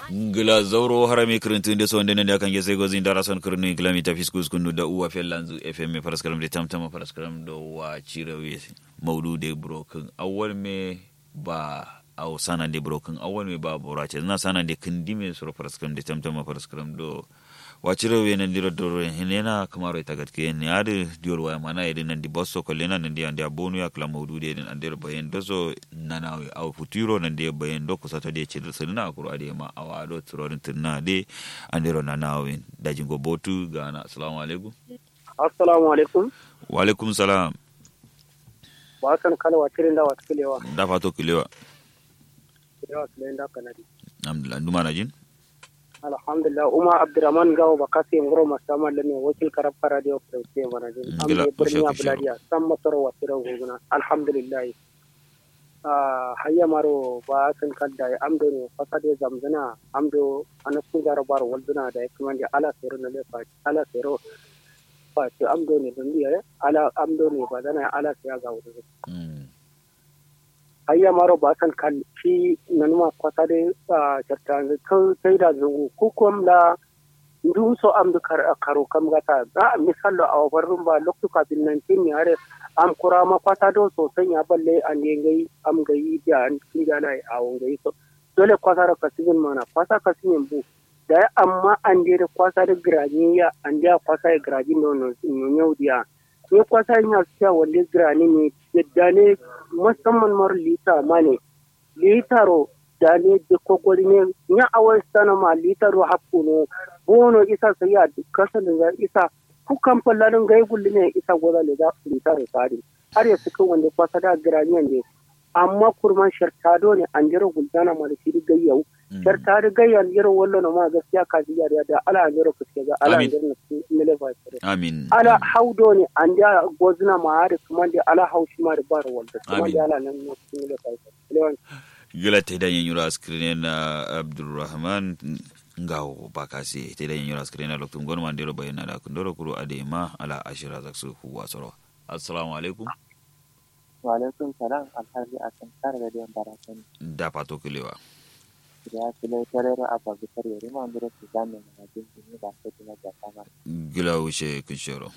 gila zauro harami kirintun da sonde da kan gese gozin dara son kirnu gila mi tafis kus kunu da uwa fel lanzu fm paraskaram de tamtama paraskaram do wa chirawe maudu de broken awal me ba aw sana de broken awal me ba borace na sana de kindime suro paraskaram de tamtama paraskaram do wacire we nan diro doro hinena kamaro ita gatke ne ade dior waya mana ede nan di bosso ko lena nan di ande abonu ya kala mawdude den ande bayen dozo nanawe aw futuro nan di bayen do ko sato de cedel sunna ko ade ma awado turorin tunna de ande ro nanawe daji go botu gana assalamu alaikum assalamu alaikum wa alaikum salam wa kan kala wa tirin da wa kilewa da fato kilewa kilewa kilewa da kanadi alhamdulillah nduma na jin alhamdulillah uma abdurrahman gawo ba kasi ngoro masama lene wakil karab radio presse mana jin Gila, ambe birni kushe, abuladiya san masoro wa tiran guguna alhamdulillah ah hayya maro ba kan kadda ya amdo ne fasade zamzana amdo anasu gara bar walduna da ya kuma da ala sero na lefa ala sero fa ce amdo ne dun biya ala amdo ne ba dana ala sai ga wudu Mm. ayya maro ba san kan shi nanuma kwata de a jartan ko sai da zungu ko kom la ndu so am du kar karo kam gata da misallo a warrun ba loktu ka bin nan tin yare am kura ma kwata do so san ya balle an ne gai am gai da an kin da lai a won gai so dole kwata ra kasin mana kwata kasin bu da amma an de da kwata da grani ya an da kwata ya grani no no no dia ne kwata yin ya wanda grani ne yadda ne musamman mar lita mane litaro da ne da kokori ne nya awai sana ma litaro hakku no bono isa sai ya kasa da za isa ku kan fallarin gai gulli ne isa goza le da litaro sari har ya suka wanda kwasa da graniyan ne amma kurman shartado ne an jira guldana ma da shi gayyau shartado gayyan jira wallo na ma gaskiya ka ji da da ala an jira kuske ga ala an Amin. jira na ne lefa amin ala haudo ne an da gozna ma da kuma da ala haushi ma da bar wanda kuma Amin. da ala nan ne cikin da kai lewan gila te da yin yura screen na abdurrahman ngawo bakasi te da yin yura screen na loktum gon man dero bayna da kundoro kuro adema ala ashira zaksu huwa soro assalamu alaikum Walaikun salam alhaji a kan kare da diyan barakani. da fato kilewa Da ya kila tarero a babu kare rima ndura su zame na jin jini ba sai kuma da kama. gila wuce kunshoro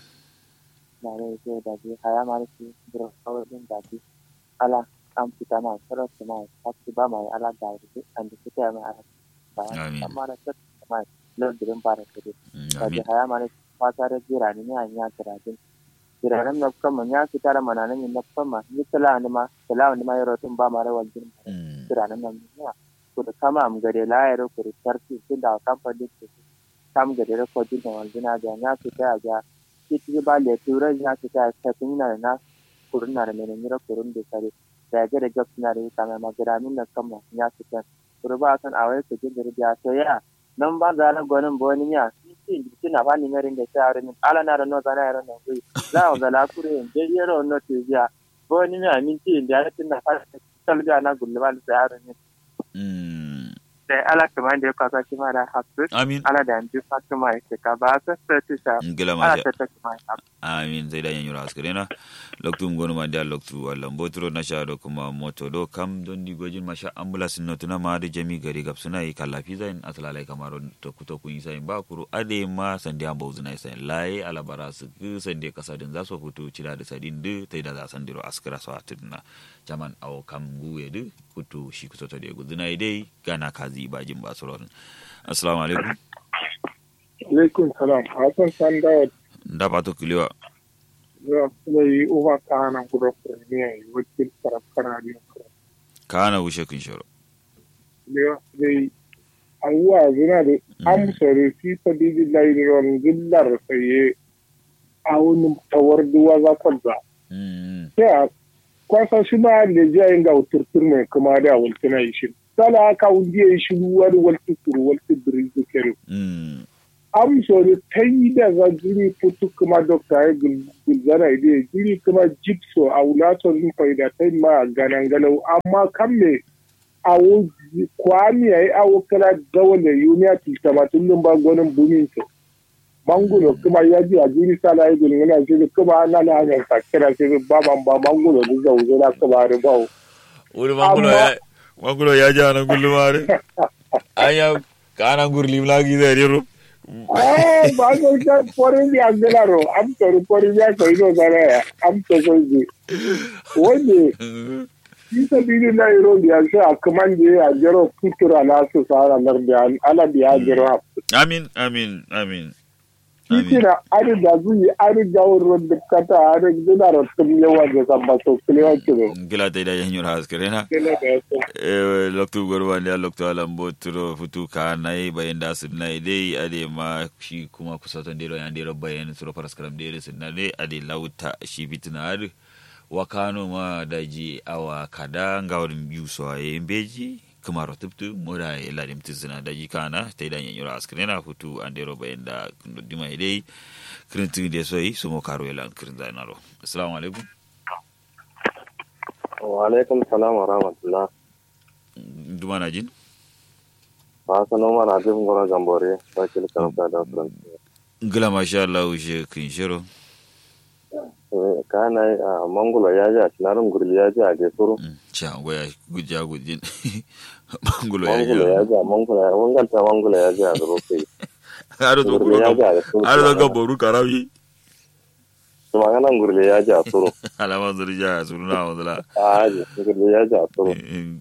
Na rai ce da ji haya marisi bura kawai din da ji ala an fita ma tsara su ma ta ci ba mai ala da rufe an da suka yi mai ala. Amin. Bayan amma da ta ci ma lordirin barakani. Mm, Da ji amin haya marisi fata da jira ni an ya tirajin. Jiranen na kama ya fita da mananan yin na kama ni tala ni ma tala ni ma yaro tun ba ma rawar jin Mm, kiranin nan duniya kuda kama am gade layar kuda tarki tun da kamfani ke kam gade da ko jin wal dina da na su ta ga kiti ba le tura ya su ta ta tun na na kurun na da mene mira kurun da sare da ga da gab na da kama magaramin na kama ya su ta kurba san awai ku jin da ya so ya nan ba za na gonin boni ya kiti kiti na ba ni merin da ta arin ala na da no za na yaran nan gui la o da la kure je yero no te ya boni ya min ti da ya tin na fa talga na gulma da yaran ne mm, da ala kamar da ya kwasa shi ma da hasu amin ala da yanzu fatima ya ce ka ba sa sa ta sha gila ala masha ta ta kuma ya amin sai da yin yura screen na loktum gon man da loktu wallan botro na sha do kuma moto do kam don di gojin masha ambulance no tuna ma da jami gari gab suna yi kallafi zain atlalai kamaro to kuto kun yi sayin ba kuru ade ma sande an bauzu na sayin laye alabara su ku sande kasadin za su fito cira da sadin de tai da za san diro askira so atinna jaman awo kam guwe de kutu shi kuto to de guduna dai gana kazi bajin basuron assalamu alaikum alaikum salam hasan san da da pato kiliwa ya kuma yi uba ta hana kuda kurmiya yi wakil karafkara ne kana wushe kun shoro da dai abuwa zina da an sore fi ta bibi lairon gillar saye a wani tawar duwa za kwalza mm ya kwasa shi ma da jayin ga turtur mai kuma da waltuna yi shi sala haka wunji ya yi shi wani walti kuru walti biri zikiri mm am sori ta yi da za jiri putu kuma dokta ya gulzara ide jiri kuma jipso a wulato zin faida ta yi ma ganan galau amma kan me awo kwami ya yi awo kala gawale yuniya tiltamatun din ba gwanin bumin to mangulo kuma ya ji a jiri sala ya gulmi na jiri kuma ana na hanyar sakira sai ba man ba mangulo da zauzo na kuma ribawo wuri mangulo ya mangulo ya ja na gullumare anya kana gurlim lagi da rero Ah, ba ko ka pore bi angelaro am to pore bi ko ino dara am to ko ji wani isa bidi na iro biya sai a kaman je a jero futura na su sara nar biya ala biya jero amin amin amin amin Kikira ari da zuyi ari da wurin da kata ari da da tum yawa da samba so kilewa kiro. gila ta da yanyo haskrena Kila da yaso. Eh, loktu gorwa ne loktu alambo turo futu ka nai bayan da su nai dai ade ma shi kuma kusa ton dero yan dero bayan turo paras karam dero sun nai ade lauta shi fitina ade wakano ma daji awa kada ngawrin biyu so aye beji kumaro tuptu moda e ladim tizina daji kana tai dan yanyura askrena futu andero bayan da kundo dima dai krintu de soyi sumo karo elan krinda naro assalamu alaikum wa alaikum salam wa rahmatullah duma na jin ba sa no mana jin gora gambore ba kil karanta da furan ngila masha Allah ushe kin shiro kana a mangula ya ji a cinarin gurli ya ji a gesuru cha goya guja gujin mangulo ya mangula ja ya ji a mangula ya wanganta mangula ya ji a zaro kai aro to gurli ya ji kulo a gesuru aro to gaboru karawi su maganan gurli ya ji a suru alama zuri ja suruna wazala a haji gurli ya ji a suru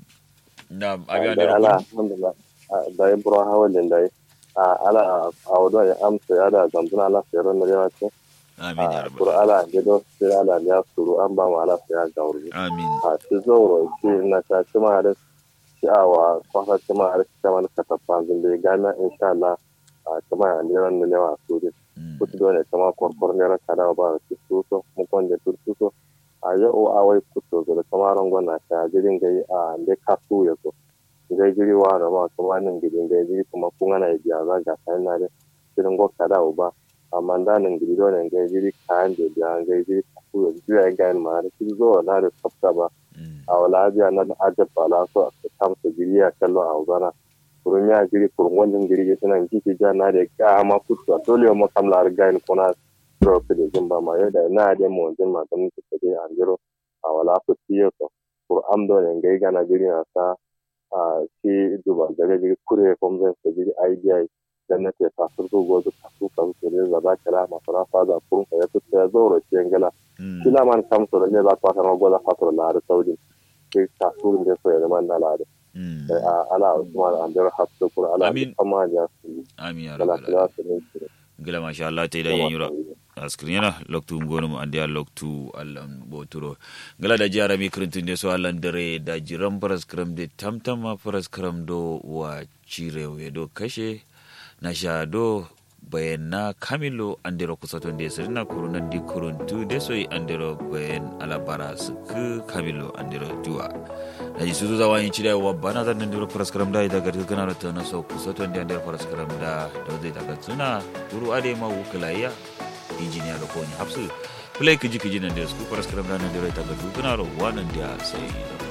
na abi da ala alhamdulillah da ya buru hawalin da ya ala a wado ya amsa ya da zambuna ala sayar na yawa ce amin ya a kuru rabbal ala gido sai ala ya suru an ba mu ala sayar ga wuri amin a ci zauro ci na ta ci ma da sha'awa kwasa ci ma da ci ma da katafa zinde gana insha Allah a ci ma a liran da lewa su ne Mm. kutu dole ci ma kwarkwar ne raka da ba ci su so mu kon da tur su so a yau a wai kutu da kama rangon na ta jirin gai a da ka su ya so gai jiri wa da ma kuma nan gidin gai jiri kuma kun ana biya za ga sai na da jirin go ka da ba amma da nan gidi dole gai jiri kayan da biya gai jiri ka su ya jira ga ma da ci zo na da tsafta ba Mm. a wala biya na ajab bala so a kamsa jiri a kallo a uzana kurun ya jiri kurun wannan jiri ya suna jiki ja na da ka ma kutu a dole mu kamla riga ni kuna ro ke da jimba ma yau da na da mu jin ma dan ku ke an jiro a wala ku tiyo to kur am do ne ngai gana jiri na sa a shi duba daga jiri kure kom zan sa jiri idea dan na te ta surgo gozo ta su kan su ne za ba kala ma fara fa da kurun ka ya tuta ya zo ro ci ngala Mm. kila man kam so ne ba kwa sama goza fatoro la da saudi ke ta su ne so ya man na la da Mm. a ala usman an dar hasu kur ala Amin. kama ja su amin ya kala rabbal kala su ne su ngila masha Allah ta da yanyura askrinyana loktu ngonu andi a loktu allan boturo ngala da jara mi krintun de so allan dare da jiran paras kram de tamtama paras kram do wa cirewe do kashe na sha do bayanna kamilo andiro kusaton de sirna kurunan di kuruntu de soyi andiro bayan alabara su ku kamilo andiro duwa na ji suzu zawa yin cire wa bana zan nan diro paras kram da ida garga kana ta na so kusaton de andiro paras kram da da zai daga suna guru ade ma wukulaiya injiniya da kone hapsu play kiji kiji nan da su paras kram da nan diro ita garga kana ro wanan da sai da